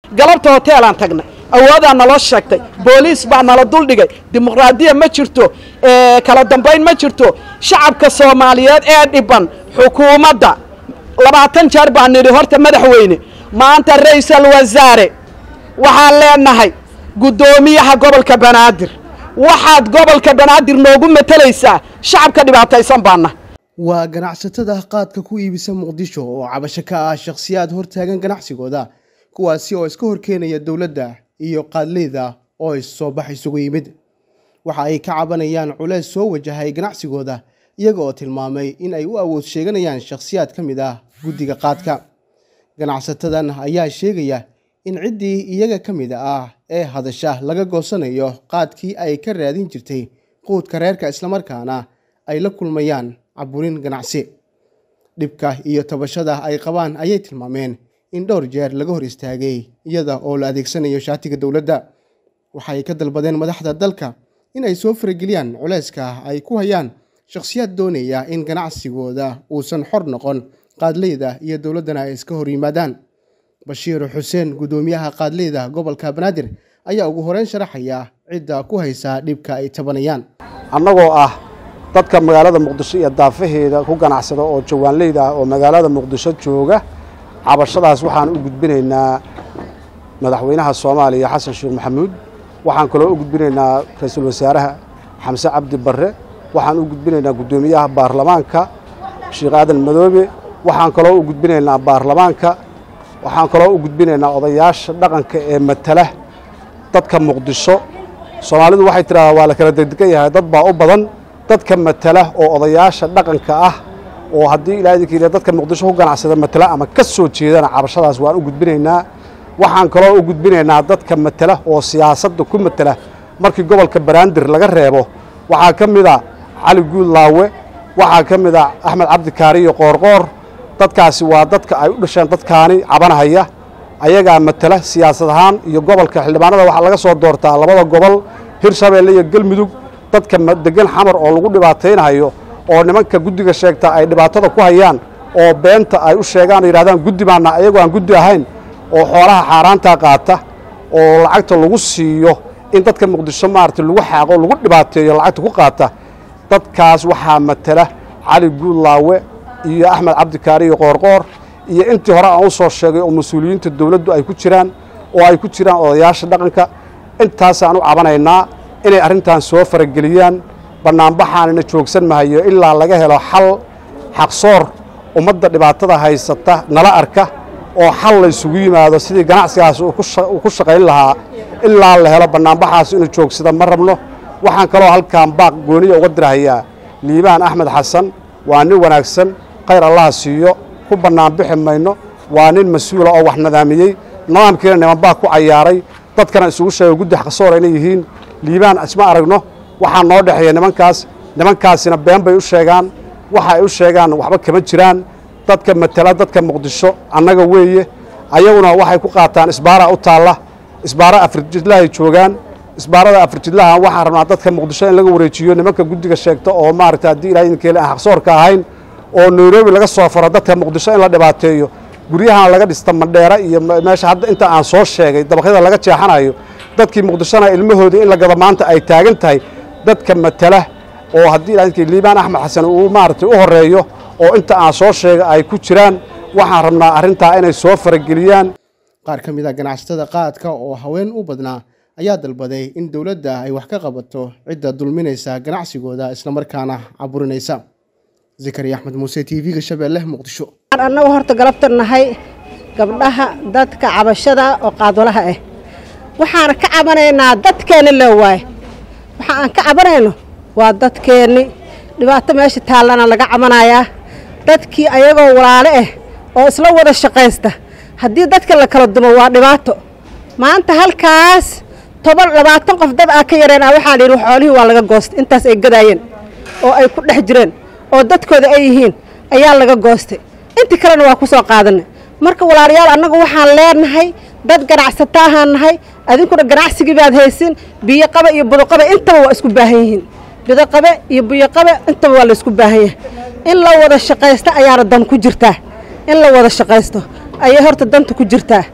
galabta hoteelaan tagnay awoodaa naloo sheegtay booliis baa nala duldhigay dimuqraadiya ma jirto kala dambayn ma jirto shacabka soomaaliyeed ee dhiban xukuumadda labaatan jeer baan nidhi horta madaxweyne maanta ra-iisal wasaare waxaan leenahay guddoomiyaha gobolka banaadir waxaad gobolka banaadir noogu matalaysaa shacabka dhibaataysan baana waa ganacsatada qaadka ku iibisa muqdisho oo cabasho ka ah shakhsiyaad hortaagan ganacsigooda kuwaasi oo iska horkeenaya dowladda iyo qaadleyda oo issoo bax isugu yimid waxa ay ka cabanayaan culeys soo wajahay ganacsigooda iyaga oo tilmaamay in ay u awood sheeganayaan shakhsiyaad ka mid ah guddiga qaadka ganacsatadan ayaa sheegaya in ciddii iyaga ka mid ah ee hadasha laga goosanayo qaadkii ay ka raadin jirtay quudka reerka islamarkaana ay la kulmayaan caburin ganacsi dhibka iyo tabashada ay qabaan ayay tilmaameen in dhowr jeer laga hor istaagay iyada oo la adeegsanayo shaatiga dowladda waxay ka dalbadeen madaxda dalka in ay soo farageliyaan culeyska ay ku hayaan shakhsiyaad doonaya in ganacsigooda uusan xor noqon qaadleyda iyo dowladdana ay iska hor yimaadaan bashiir xuseen guddoomiyaha qaadleyda gobolka banaadir ayaa ugu horeyn sharaxaya cidda ku haysa dhibka ay tabanayaan annagoo ah dadka magaalada muqdisho iyo daafaheeda ku ganacsada oo jawaanleyda ah oo magaalada muqdisho jooga cabashadaas waxaan u gudbinaynaa madaxweynaha soomaaliya xasan sheekh maxamuud waxaan kaloo u gudbinaynaa ra-iisul wasaaraha xamse cabdi barre waxaan u gudbinaynaa guddoomiyaha baarlamaanka sheekh aadan madoobe waxaan kaloo u gudbinaynaa baarlamaanka waxaan kaloo u gudbinaynaa odayaasha dhaqanka ee matala dadka muqdisho soomaalidu waxay tidhahdaa waa la kala degdegan yahay dad baa u badan dadka matala oo odayaasha dhaqanka ah oo haddii ilaa idinka dadka muqdisho ku ganacsada matala ama ka soo jeedana cabashadaas waan u gudbinaynaa waxaan kaloo u gudbinaynaa dadka matala oo siyaasadda ku matala markii gobolka banaadir laga reebo waxaa ka mid a cali guud laawe waxaa ka mid a axmed cabdikaariyo qoorqoor dadkaasi waa dadka ay u dhasheen dadkaani cabanahaya ayagaa matala siyaasad ahaan iyo gobolka xildhibaanada waxaa laga soo doortaa labada gobol hirshabeelle iyo galmudug dadka degan xamar oo lagu dhibaataynayo oo nimanka guddiga sheegta ay dhibaatada ku hayaan oo beenta ay u sheegaan oo yidhahdaan guddi baana ayagoo aan guddi ahayn oo xoolaha xaaraantaa qaata oo lacagta lagu siiyo in dadka muqdisho maarata lagu xaaqo lagu dhibaateeyo lacagta ku qaata dadkaas waxaa matala cali guudlaawe iyo axmed cabdikaari iyo qoorqoor iyo intii hore aan u soo sheegay oo mas-uuliyiinta dowladdu ay ku jiraan oo ay ku jiraan odayaasha dhaqanka intaasaan u cabanaynaa inay arrintan soo farageliyaan bannaanbaxaanina joogsan mahayo ilaa laga helo xal xaqsoor ummadda dhibaatada haysata nala arka oo xal la ysugu yimaado sidii ganacsigaas uu ku shaqayn lahaa ilaa la helo bannaanbaxaas inuu joogsada ma rabno waxaan kaloo halkan baaq gooniya uga dirahayaa liibaan axmed xasan waa nin wanaagsan khayr allaha siiyo ku bannaanbixi mayno waa nin mas-uula oo wax nadaamiyey nidaamkiina niman baa ku cayaaray dadkana isugu sheegay guddi xaqsoor inay yihiin liibaan isma aragno waxaa noo dhexeeya nimankaas nimankaasina been bay u sheegaan waxa ay u sheegaan waxba kama jiraan dadka matala dadka muqdisho annaga weeye ayaguna waxay ku qaataan isbaara u taalla isbaara afrijidlahay joogaan isbaarada afrijidlaha waxaan rabnaa dadka muqdisho in laga wareejiyo nimanka guddiga sheegta oo maaragta haddii ilaah idinkeele aan xaqsoorka ahayn oo nairobi laga soo faro dadka muqdisho in la dhibaateeyo guryahan laga dhista mandheera iyo meesha hadda inta aan soo sheegay dabaqyada laga jeexanayo dadkii muqdishona ilmahoodii in la gado maanta ay taagan tahay dadka matala oo haddii ilaah idinkeele liibaan axmed xasan uu maaragtay u horeeyo oo inta aan soo sheegay ay ku jiraan waxaan rabnaa arrintaa inay soo farageliyaan qaar ka mid a ganacsatada qaadka oo haween u badnaa ayaa dalbaday in dowladda ay wax ka qabato cidda dulminaysa ganacsigooda islamarkaana caburinaysa zakariya axmed muuse t v-ga shabeelle muqdisho annagu horta galabta nahay gabdhaha dadka cabashada oo qaadolaha ah waxaana ka cabanaynaa dadkeenni loo waaye waxa aan ka cabanayno waa dadkeenni dhibaato meesha taallana laga cabanayaa dadkii ayagoo walaale ah oo isla wada shaqaysta haddii dadka la kala dumo waa dhibaato maanta halkaas toban labaatan qof dad aa ka yareen ah waxaa la yidhi xoolihii waa laga goostay intaas ay gadaayeen oo ay ku dhex jireen oo dadkooda ay yihiin ayaa laga goostay intii kalena waa ku soo qaadanay marka walaalayaal annagu waxaan leenahay dad ganacsato ahaan nahay adinkuna ganacsigii baad haysin biyoqabe iyo budoqabe intaba waa isku baahan yihiin bidoqabe iyo biyoqabe intaba waa la isku baahan yahay in la wada shaqaysto ayaana dan ku jirtaa in la wada shaqaysto ayay horta danta ku jirtaa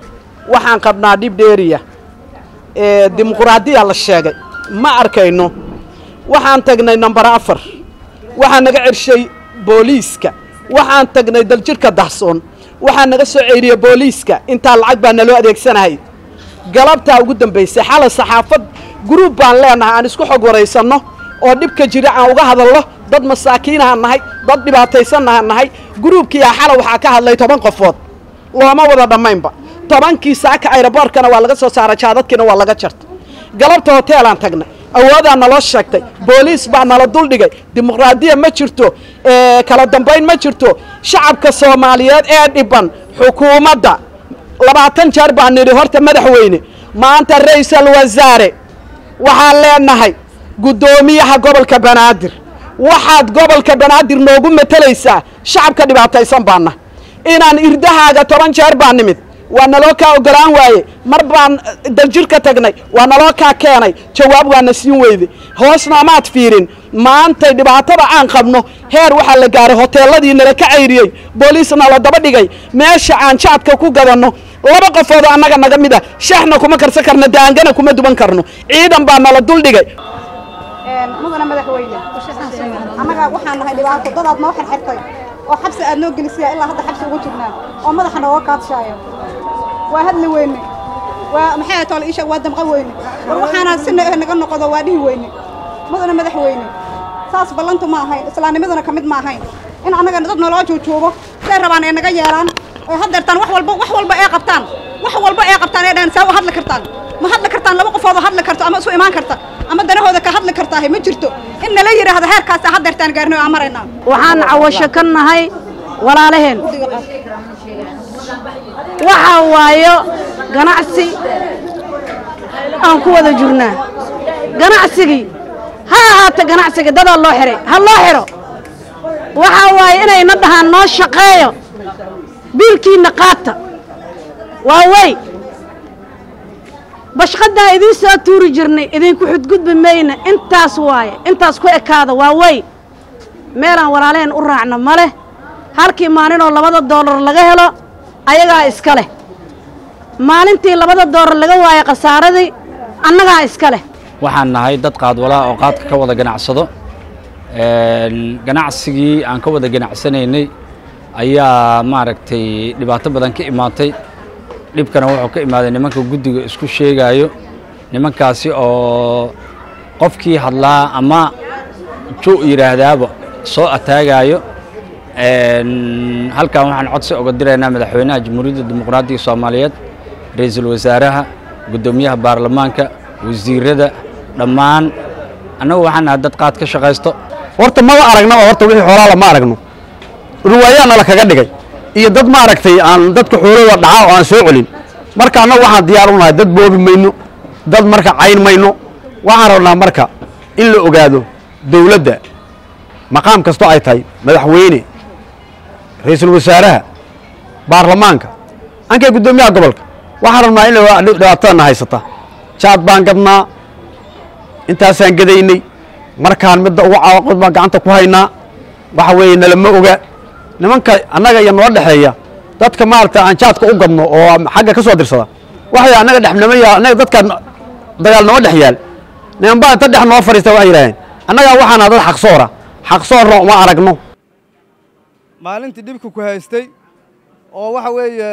waxaan qabnaa dhib dheeriya ee dimuquraadiya la sheegay ma arkayno waxaan tagnay nambar afar waxaa naga cershay booliiska waxaan tagnay daljirhka dahsoon waxaa naga soo ceyriyey booliiska intaa lacag baa naloo adeegsanahay galabtaa ugu dambaysay xalay saxaafad guruub baan leenahay aan isku xog waraysanno oo dhibka jira aan uga hadalno dad masaakiinaha nahay dad dhibaataysannaha nahay guruubkiiaa xalay waxaa ka hadlay toban qofood looma wada dhammaynba tobankii saaka ayroboorkana waa laga soo saaray jaadadkiina waa laga jartay galabta hoteelaan tagnay awoodaa naloo sheegtay booliis baa nala duldhigay dimuqraadiya ma jirto kala dambayn ma jirto shacabka soomaaliyeed ee dhiban xukuumadda labaatan jeer baan nidhi horta madaxweyne maanta ra-iisal wasaare waxaan leenahay guddoomiyaha gobolka banaadir waxaad gobolka banaadir noogu matalaysaa shacabka dhibaataysan baana inaan irdahaaga toban jeer baa nimid waa naloo kaa ogolaan waaye mar baan daljirka tagnay waa naloo kaa keenay jawaab waana siin weyde hoosna amaad fiirin maantay dhibaatada aan qabno heer waxaa la gaaray hoteeladii nala ka cayriyey booliisna la daba dhigay meesha aan jaadka ku gadanno laba qofoodoo annaga naga mid a shaxna kuma karsan karno daangana kuma duban karno ciidan baa nala duldhigay mudana madaxweyne annaga waxaan nahay dhibaato dadaad noo xirxirtay oo xabsi aad noo gelisiyaa ilaa hadda xabsi ugu jirnaa oo madaxa nooga kaadshaayo waa hadli weyne waa maxay ahayd toole iisha waa damqa weyne war waxaana si naga noqodo waa dhihi weyne mudana madaxweyne saas ballantu ma ahayn islaamnimaduna ka mid ma ahayn in annaga dad naloo joojoogo say rabaan ee naga yeelaan ee haddeertaan wax walba wax walba ee qabtaan wax walba ee qabtaan ee dhahan saa u hadli kartaan ma hadli kartaan laba qofood oo hadli karto ama isu imaan karta ama danahooda ka hadli kartaahay ma jirto in nala yidhaahdo heerkaasa haddeertaan gaarnay oo aan maraynaa waxaan cawasho ka nahay walaalaheen waxaa waayo ganacsi aan ku wada jirnaa ganacsigii ha ahaata ganacsiga dadaa loo xihay ha loo xidho waxaa waaye inayna dhahaan noo shaqeeyo biilkiinna qaata waa wey bashqadaa idiin soo tuuri jirnay idinku xudgudbi mayna intaas waaye intaas ku ekaada waa wey meelaan walaalaheen u raacno ma leh halkii maalinoo labada doolar laga helo ayagaa iska leh maalintii labada doolar laga waayo khasaaradii annagaa iska leh waxaan nahay dad qaadwalaha oo qaadka ka wada ganacsado ganacsigii aan ka wada ganacsanaynay ayaa maaragtay dhibaato badan ka imaatay dhibkana wuxuu ka imaaday nimanka guddiga isku sheegaayo nimankaasi oo qofkii hadlaa ama ju yidhaahdaaba soo ataagaayo halkan waxaan codsi oga diraynaa madaxweynaha jamhuuriyadda dimuqraadiga soomaaliyeed ra-iisul wasaaraha guddoomiyaha baarlamaanka wasiirada dhammaan annagu waxaan nahay dad qaad ka shaqaysto horta maba aragnaba horta wixii xoolaala ma aragno riwaayaana la kaga dhigay iyo dad maaragtay aan dadka xoolooda dhaca oo aan soo celin marka annagu waxaan diyaar u nahay dad boobi mayno dad marka cayn mayno waxaan rabnaa marka in la ogaado dawladda maqaam kastoo ay tahay madaxweyne ra-iisul wasaaraha baarlamaanka ankay guddoomiyaha gobolka waxaan rabnaa in dhibaatadana haysata jaad baan gadnaa intaasaan gadaynay markaan midda ugu caawaqod baan gacanta ku haynaa waxa weeye nalama oga nimanka annaga iyo noo dhexeeya dadka maaragta aan jaadka u gadno oo xagga ka soo dirsada waxay annaga dhexnimaya annaga dadka dagaal noo dhex yaal nimanbaa inta dhex noo fadhiista waxay yidhaaheen annagaa waxaana dad xaqsoora xaqsoorna uma aragno maalintii dhibka ku haystay oo waxa weeye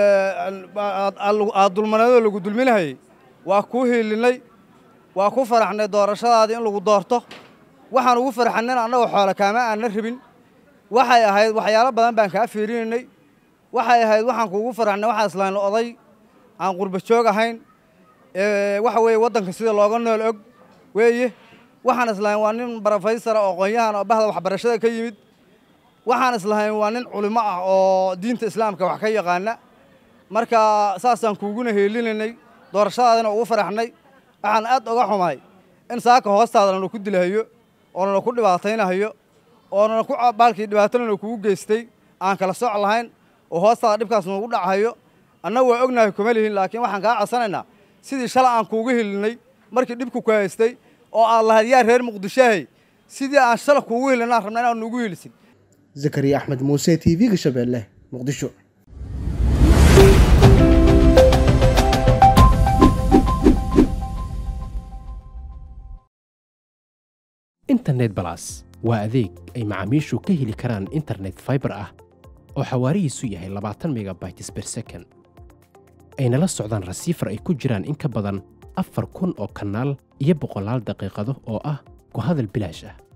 aad dulmaneedoo lagu dulminahayey waa kuu hiilinay waa ku faraxnay doorashadaadii in lagu doorto waxaan ugu farxanin annagoo xoolo kaama aanna rabin waxay ahayd waxyaalo badan baan kaa fiirinaynay waxay ahayd waxaan kuugu faraxnay waxaa islaanla oday aan qurba joog ahayn waxa weeye waddanka sida looga nool og weeye waxaan islahayn waa nin barafaysara oo aqoon-yahan oo bahda waxbarashada ka yimid waxaan islahayn waa nin culimo ah oo diinta islaamka wax ka yaqaana marka saasaan kuuguna heelinaynay doorashadaadina ugu faraxnay waxaan aad oga xumahay in saaka hoostaada lana ku dilahayo oo lana ku dhibaataynahayo oo lana ku baalkii dhibaato lana kugu geystay aan kala sooc lahayn oo hoostaada dhibkaas nagu dhacahayo annagu waa ognahay kuma lihin laakiin waxaan kaa codsanaynaa sidii shalay aan kuugu helinay markii dhibku ku haystay oo aad lahayd yaa reer muqdishohay sidii aan shalay kuugu helinaan rabna inaan nugu helisin zakariya axmed muuse t v-ga shabeelle muqdisho internet balas waa adeeg ay macaamiishu ka heli karaan internet fiber ah oo xawaarihiisu yahay labaatan megabytes per second ayna la socdaan rasiifar ay ku jiraan in ka badan afar kun oo kanaal iyo boqolaal daqiiqado oo ah ku hadal bilaash ah